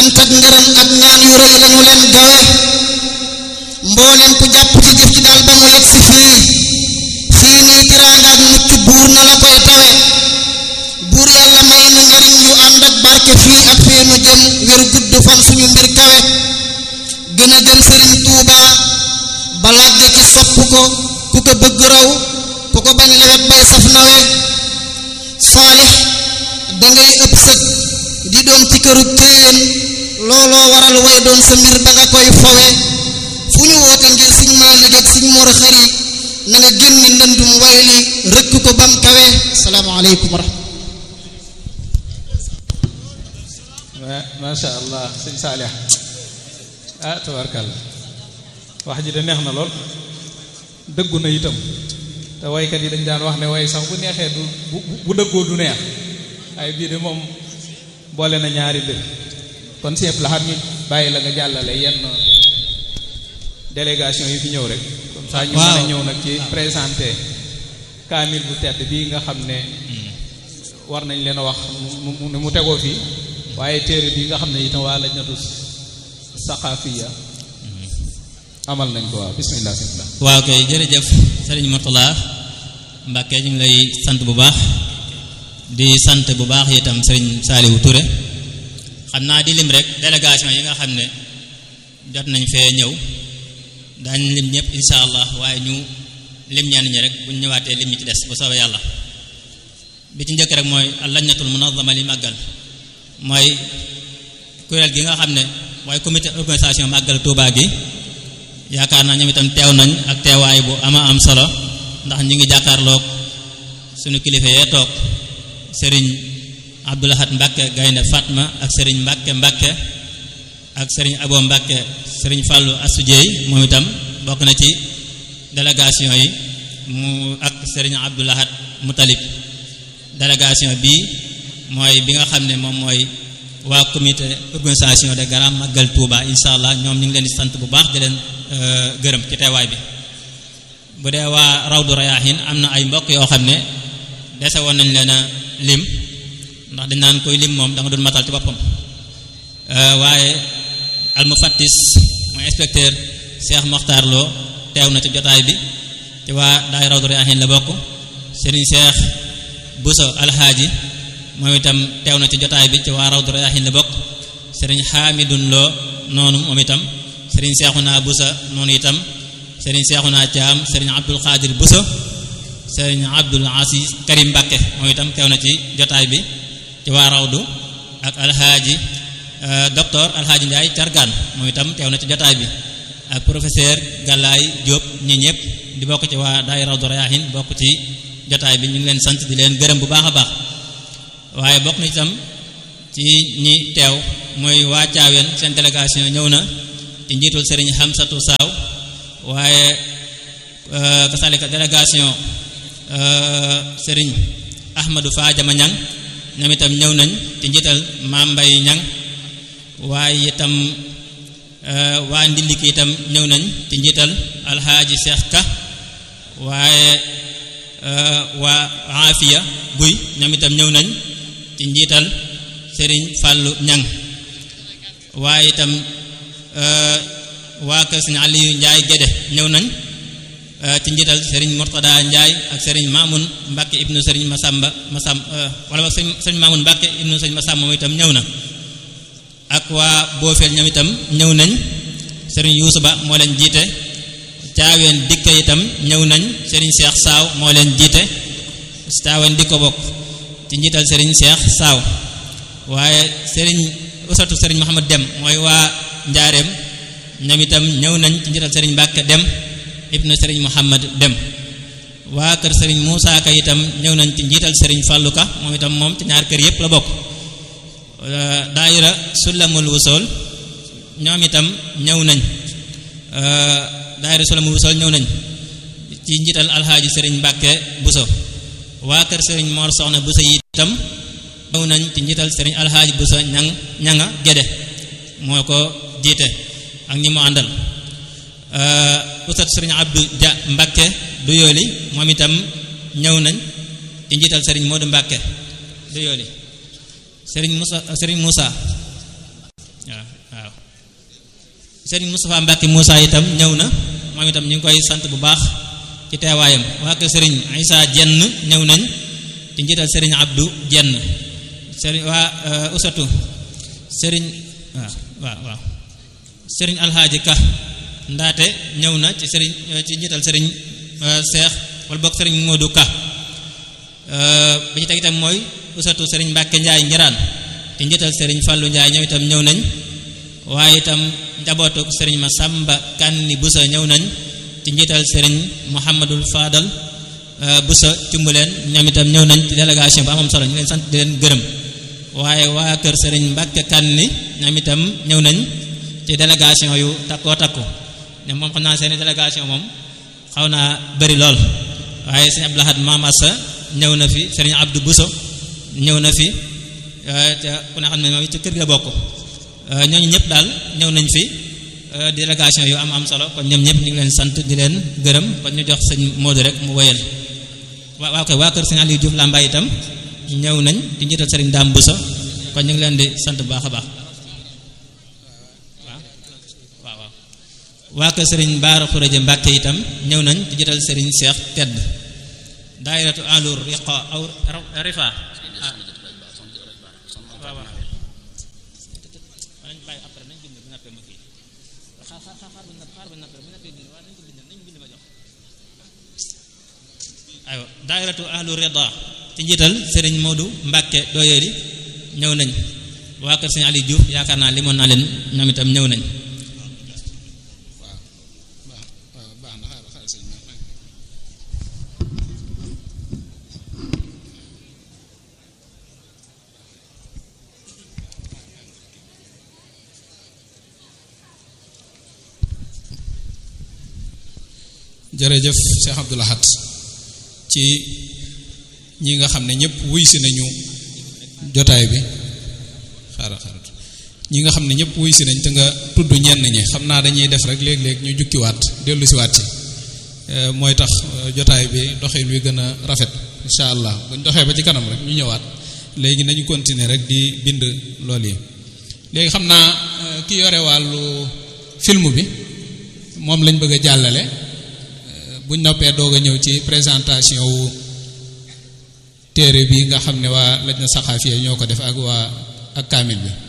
cant ak ngërëm ak ñaan yu rëy lañu leen gawe mboolem ku jàpp ci jëf ji daal ba mu yegg si fii fii nii tiraanga ak mucc buur na la koy tawe buur yàlla may nu njariñ yu ànd ak barke fii ak fii nu jëm wér gudd fan suñu mbir kawe gën a gëm sëriñ Tuuba balagge ci sopp ko ku ko bëgg raw ku ko bañ lewet bay saf nawe saalix dangay ëpp sëg di doon ci këru téen looloo waral way doon sa mbir ba nga koy fowe fu ñu woote ngir siñ maa liggéey siñ mor xëri na nga génni ndëndum way li rëkk ko bam kawe salaamaaleykum wa rahmatulah macha allah sëñ Saalix ah tabarkalla wax ji de neex na lool dëggu na itam te waykat yi dañ daan wax ne way sax bu neexee du bu bu dëggoo du neex ay bii de moom boole na ñaari mbir kon si la xam ñu bàyyi la nga jàllale yenn délégation yi fi ñëw rek comme ça ñu mën a ñëw nag ci présenté kaamil bu tedd bii nga xam ne war nañ leen a wax mu mu tegoo fii waaye téere bi nga xam ne itam waa lajnatu saqaafiya amal nañ ko waaw bismillah bismillah waaw kay jërëjëf sëriñ Mourtala Mbàkke ñu ngi lay sant bu baax di sant bu baax itam sëriñ Saaliwu Ture xam naa di lim rek délégation yi nga xam ne jot nañ fee ñëw daañ lim ñëpp insha allah waaye ñu lim ñenn ñi rek buñ ñëwaatee lim ñi ci des bu soobee yàlla bi ci njëkk rek mooy lajnatul munazama li màggal mooy kuréel gi nga xam ne mooy comité organisation màggal Tuubaa gi yaakaar naa ñoom itam teew nañ ak teewaay bu ama am solo ndax ñu ngi jàkkaarloog sunu kilifa yee toog sëriñ Abdoulahat Mbàkke Gaynde Fatma ak sëriñ Mbàkke Mbàkke ak sëriñ Abo Mbàkke sëriñ Fàllu Asujeey moom itam bokk na ci délégation yi mu ak sëriñ Abdoulahat Mutalib délégation bii mooy bi nga xam ne moom mooy waa comité organisation de Grand Magal Touba incha allah ñoom ñu ngi leen di sant bu baax di leen gërëm ci teewaay bi bu dee waa Rawdu Rayaahin am na ay mbokk yoo xam ne dese woon nañ leen a lim ndax dañ naan koy lim moom da nga doon matal ci boppam waaye almufattis mooy inspecteur Cheikh Mokhtar Lo teew na ci jotaay bi ci waa daay Rawdu Rayaahin la bokk Serigne Cheikh Bousso Alhaaji moom itam teew na ci jotaay bi ci waa Rawdu Rayaahin la bokk Serigne Hamidun Lo noonu moom itam Serigne Cheikhouna Bousso noonu itam Serigne Cheikhouna Thiam Serigne Abdul Qadir Bousso Serigne Abdul Aziz Karim Mbakke moom itam teew na ci jotaay bi ci waa Rawdu ak Alhaaji docteur Alhaaji Ndiaye Cargaan moom itam teew na ci jotaay bi ak professeur Galaay Diop ñi ñëpp di bokk ci waa daay Rawdu Rayaahin bokk ci jotaay bi ñu ngi leen sant di leen gërëm bu baax a baax waaye bokk na itam ci ñi teew mooy waa Caaween seen délégation ñëw na ci njiitul Serigne Hamsatu Saaw waaye kasalika délégation Serigne Ahmadou Fadiama Ñang ñoom itam ñëw nañ ci njiital Maam Mbay Ñang waaye itam waa Ndiliki itam ñëw nañ ci njiital Alhaaji Cheikh Ka waaye waa Afia Guy ñoom itam ñëw nañ ci njiital Serigne Fallou Ñang waaye itam waa kër Serigne Aliou Ndiaye Gédé ñëw nañ ci njiital Serigne Mourtada Ndiaye ak Serigne Mamoun Mbacke ibnu Serigne Masamba Masam wala Serigne Mamoun Mbacke ibnu Serigne Masamba moom itam ñëw na ak waa Boofeel ñoom itam ñëw nañ Serigne Youssou Ba moo leen jiite caaween dikka itam ñëw nañ Serigne Cheikh Saaw moo leen jiite caaween dikko bokk ci njiital Serigne Cheikh Saaw waaye Serigne usatu Serigne Mohammed Dem mooy waa Njaareem ñoom itam ñëw nañ ci njiital Serigne Mbàkke Dem ibnu Serigne Mohammed Dem waa kër Serigne Moussa Ka itam ñëw nañ ci njiital Serigne Fallou Ka moom itam moom ci ñaar kër yépp la bokk daayira Sulamul Wusool ñoom itam ñëw nañ daayira Sulamul Wusool ñëw nañ ci njiital Alxaaji Serigne Mbàkke Buso waa kër Serigne Mor Soxna Buso yi itam ñëw nañ ci njiital Serigne Alxaaji Buso ñang ñanga Gédé moo ko jiite ak ñi mu àndal usat Serigne Abdou Dia Mbàkke du yooli moom itam ñëw nañ ci njiital Serigne Modou Mbàkke du yooli Serigne Moussa Serigne Moussa waaw waaw sëriñ Moustapha Mbacke Moussa itam ñëw na moom itam ñu ngi koy sant bu baax ci teewaayam waa kër sëriñ Isa jenn ñëw nañ ci njiital sëriñ Abdou jenn sëriñ waa usatu sëriñ waaw waaw waaw sëriñ Alxaaji Ka ndaate ñëw na ci sëriñ ci njiital sëriñ Seex wala bokk sëriñ Modou Ka bi ci teg itam mooy usatu sëriñ Mbacke Njaay Ngiraan ci njiital sëriñ Fallou Njaay ñoom itam ñëw nañ waaye itam njabootuk sëriñ Masamba Kanni Busa ñëw nañ ci njiital sëriñ Mouhamadul Fadal Busa cumbuleen ñoom itam ñëw nañ ci délégation bu amam solo ñu leen sant di leen gërëm waaye waa kër sëriñ Mbacke Kanni ñoom itam ñëw nañ ci délégation yu takkoo takku ne moom xam naa seeni délégation moom xaw naa bëri lool waaye sëriñ Abdou Lahad Mamassa ñëw na fi sëriñ Abdou Buso ñëw na fi te ku ne xam ne moom ci kër ga bokk ñooñu ñëpp daal ñëw nañ fi délégation yu am am solo kon ñoom ñëpp ñu ngi leen sant di leen gërëm kon ñu jox sëñ Modou rek mu wéyal waa waa koy waa kër sëñ Aliou Diouf Lambaye itam ñëw nañ di njiital sëriñ Dame Bousso kon ñu ngi leen di sant bu baax a baax waaw waaw waaw waa kër sëriñ Baara Khourédia Mbacke itam ñëw nañ di njiital sëriñ Cheikh Tedd daayiratu alur riqa aw rifa aywa daayiratu ahlu rida ci njiital sëriñ Modou Mbacke doyeeli ñëw nañ waa kër sëriñ Aliou Diouf yaakaar naa limoon naa leen ñoom itam ñëw nañ jërëjëf Cheikh Abdou Lahad ci ñi nga xam ne ñëpp wuy si nañu jotaay bi xaaral xaaral ñi nga xam ne ñëpp wuy si nañ te nga tudd ñenn ñi xam naa dañuy def rek léeg-léeg ñu jukkiwaat dellu siwaat ci mooy tax jotaay bi doxin wi gën a rafet incha allah buñ doxee ba ci kanam rek ñu ñëwaat léegi nañu continuer rek di bind lool yi léegi xam naa ki yore wàllu film bi moom lañ bëgg a jàllale buñ noppee doog a ñëw ci présentation wu téere bi nga xam ne waa laj na saxaafiya ñoo ko def ak waa ak kaamil bi